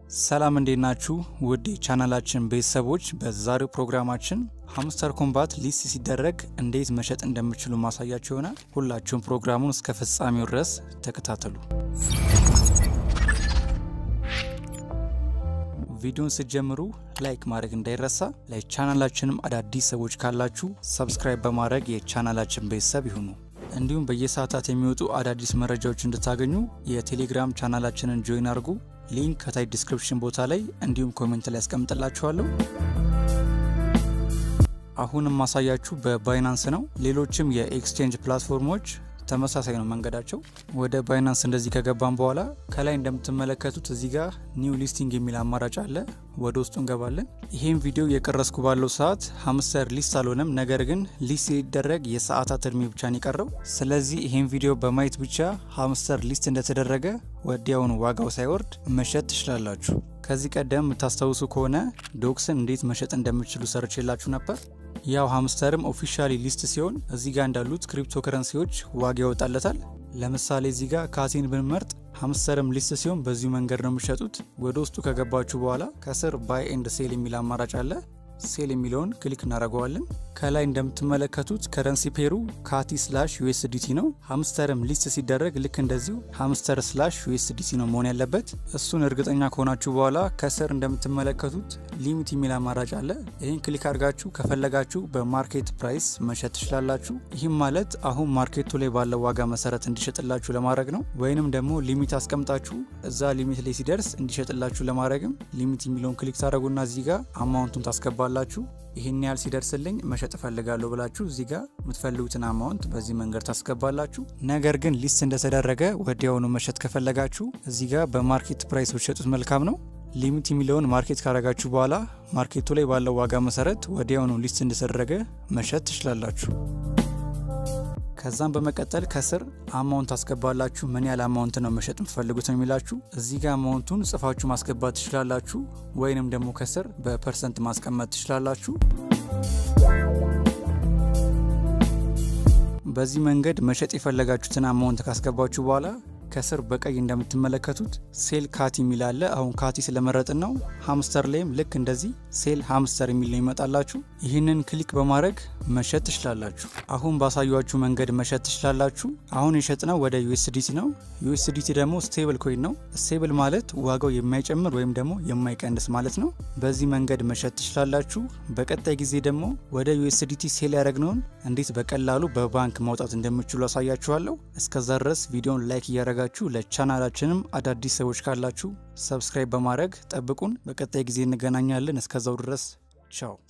ሰላም እንዴት ናችሁ? ውድ የቻናላችን ቤተሰቦች፣ በዛሬው ፕሮግራማችን ሃምስተር ኮምባት ሊስት ሲደረግ እንዴት መሸጥ እንደምችሉ ማሳያችሁ ይሆናል። ሁላችሁም ፕሮግራሙን እስከ ፍጻሜው ድረስ ተከታተሉ። ቪዲዮን ስትጀምሩ ላይክ ማድረግ እንዳይረሳ። ለቻናላችንም አዳዲስ ሰዎች ካላችሁ ሰብስክራይብ በማድረግ የቻናላችን ቤተሰብ ይሁኑ። እንዲሁም በየሰዓታት የሚወጡ አዳዲስ መረጃዎች እንድታገኙ የቴሌግራም ቻናላችንን ጆይን አድርጉ። ሊንክ ከታይ ዲስክሪፕሽን ቦታ ላይ እንዲሁም ኮሜንት ላይ ያስቀምጥላችኋለሁ። አሁንም ማሳያችሁ በባይናንስ ነው። ሌሎችም የኤክስቼንጅ ፕላትፎርሞች ተመሳሳይ ነው መንገዳቸው። ወደ ባይናንስ እንደዚህ ከገባን በኋላ ከላይ እንደምትመለከቱት እዚህ ጋር ኒው ሊስቲንግ የሚል አማራጭ አለ። ወደ ውስጡ እንገባለን። ይሄን ቪዲዮ የቀረስኩ ባለው ሰዓት ሃምስተር ሊስት አልሆነም፣ ነገር ግን ሊስት ሲደረግ የሰዓታት እድሜ ብቻ ነው የቀረው። ስለዚህ ይሄን ቪዲዮ በማየት ብቻ ሃምስተር ሊስት እንደተደረገ ወዲያውኑ ዋጋው ሳይወርድ መሸጥ ትችላላችሁ። ከዚህ ቀደም የምታስታውሱ ከሆነ ዶክስን እንዴት መሸጥ እንደምችሉ ሰርቼላችሁ ነበር። ያው ሃምስተርም ኦፊሻሊ ሊስት ሲሆን እዚህ ጋር እንዳሉት ክሪፕቶ ከረንሲዎች ዋጋ ያወጣለታል። ለምሳሌ እዚህ ጋር ካሲን ብንመርጥ ሃምስተርም ሊስት ሲሆን በዚሁ መንገድ ነው የሚሸጡት። ወደ ውስጡ ከገባችሁ በኋላ ከስር ባይ ኤንድ ሴል የሚል አማራጭ አለ። ሴል የሚለውን ክሊክ እናደርገዋለን። ከላይ እንደምትመለከቱት ከረንሲ ፔሩ ካቲ ስላሽ ዩኤስዲቲ ነው። ሃምስተርም ሊስት ሲደረግ ልክ እንደዚሁ ሃምስተር ስላሽ ዩኤስዲቲ ነው መሆን ያለበት። እሱን እርግጠኛ ከሆናችሁ በኋላ ከስር እንደምትመለከቱት ሊሚት የሚል አማራጭ አለ። ይህን ክሊክ አድርጋችሁ ከፈለጋችሁ በማርኬት ፕራይስ መሸጥ ትችላላችሁ። ይህም ማለት አሁን ማርኬቱ ላይ ባለው ዋጋ መሰረት እንዲሸጥላችሁ ለማድረግ ነው። ወይንም ደግሞ ሊሚት አስቀምጣችሁ እዛ ሊሚት ላይ ሲደርስ እንዲሸጥላችሁ ለማድረግም ሊሚት የሚለውን ክሊክ ታደረጉና እዚህ ጋር አማውንቱን ታስገባላችሁ ላችሁ ይህን ያህል ሲደርስልኝ መሸጥ እፈልጋለሁ ብላችሁ እዚህ ጋር የምትፈልጉትን አማውንት በዚህ መንገድ ታስገባላችሁ። ነገር ግን ሊስት እንደተደረገ ወዲያውኑ መሸጥ ከፈለጋችሁ እዚህ ጋር በማርኬት ፕራይስ ብትሸጡት መልካም ነው። ሊሚት የሚለውን ማርኬት ካረጋችሁ በኋላ ማርኬቱ ላይ ባለው ዋጋ መሰረት ወዲያውኑ ሊስት እንደተደረገ መሸጥ ትችላላችሁ። ከዛም በመቀጠል ከስር አማውንት ታስገባላችሁ። ምን ያህል አማውንት ነው መሸጥ የምትፈልጉት ነው የሚላችሁ። እዚህ ጋር አማውንቱን ጽፋችሁ ማስገባት ትችላላችሁ፣ ወይንም ደግሞ ከስር በፐርሰንት ማስቀመጥ ትችላላችሁ። በዚህ መንገድ መሸጥ የፈለጋችሁትን አማውንት ካስገባችሁ በኋላ ከስር በቀይ እንደምትመለከቱት ሴል ካቲ የሚል አለ። አሁን ካቲ ስለመረጥን ነው። ሃምስተር ላይም ልክ እንደዚህ ሴል ሃምስተር የሚል ነው ይመጣላችሁ። ይህንን ክሊክ በማድረግ መሸጥ ትችላላችሁ። አሁን ባሳያችሁ መንገድ መሸጥ ትችላላችሁ። አሁን የሸጥነው ወደ ዩኤስዲቲ ነው። ዩኤስዲቲ ደግሞ ስቴብል ኮይን ነው። ስቴብል ማለት ዋጋው የማይጨምር ወይም ደግሞ የማይቀንስ ማለት ነው። በዚህ መንገድ መሸጥ ትችላላችሁ። በቀጣይ ጊዜ ደግሞ ወደ ዩኤስዲቲ ሴል ያደረግነውን እንዴት በቀላሉ በባንክ ማውጣት እንደምችሉ አሳያችኋለሁ። እስከዛ ድረስ ቪዲዮን ላይክ እያደረጋችሁ ለቻናላችንም አዳዲስ ሰዎች ካላችሁ ሰብስክራይብ በማድረግ ጠብቁን። በቀጣይ ጊዜ እንገናኛለን። እስከዛው ድረስ ቻው።